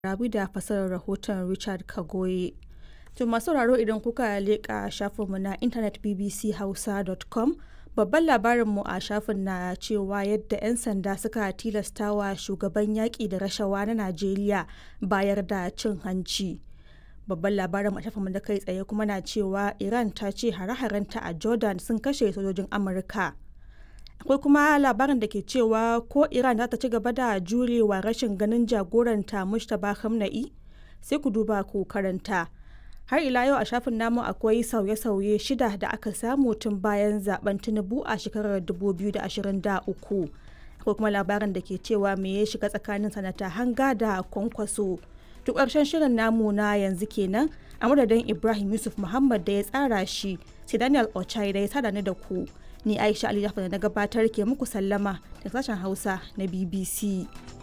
Rabi da fasarar rahoton Richard Kagoye. To masu sauraro idan kuka leƙa shafinmu na intanet bbchausa.com babban labarinmu a shafin na cewa yadda 'yan sanda suka tilastawa shugaban yaƙi da rashawa na Najeriya bayar da cin hanci. Babban labarin a shafinmu na kai tsaye kuma na cewa Iran ta ce hare-harenta a Jordan sun kashe sojojin Amurka. Akwai kuma labarin da ke cewa ko Iran za ta ci gaba da jurewa rashin ganin jagoranta Mustapha Khamenei sai ku duba ku karanta. har ila yau a shafin namu akwai sauye-sauye shida da aka samu tun bayan zaben tinubu a shekarar 2023 akwai kuma labarin da ke cewa me ya shiga tsakanin sanata hanga da kwankwaso duk ƙarshen shirin namu na yanzu kenan a madadin ibrahim yusuf muhammad da ya tsara shi sai daniel ochai da ya sada ni da ku ni aisha ali da na gabatar ke muku sallama da sashen hausa na bbc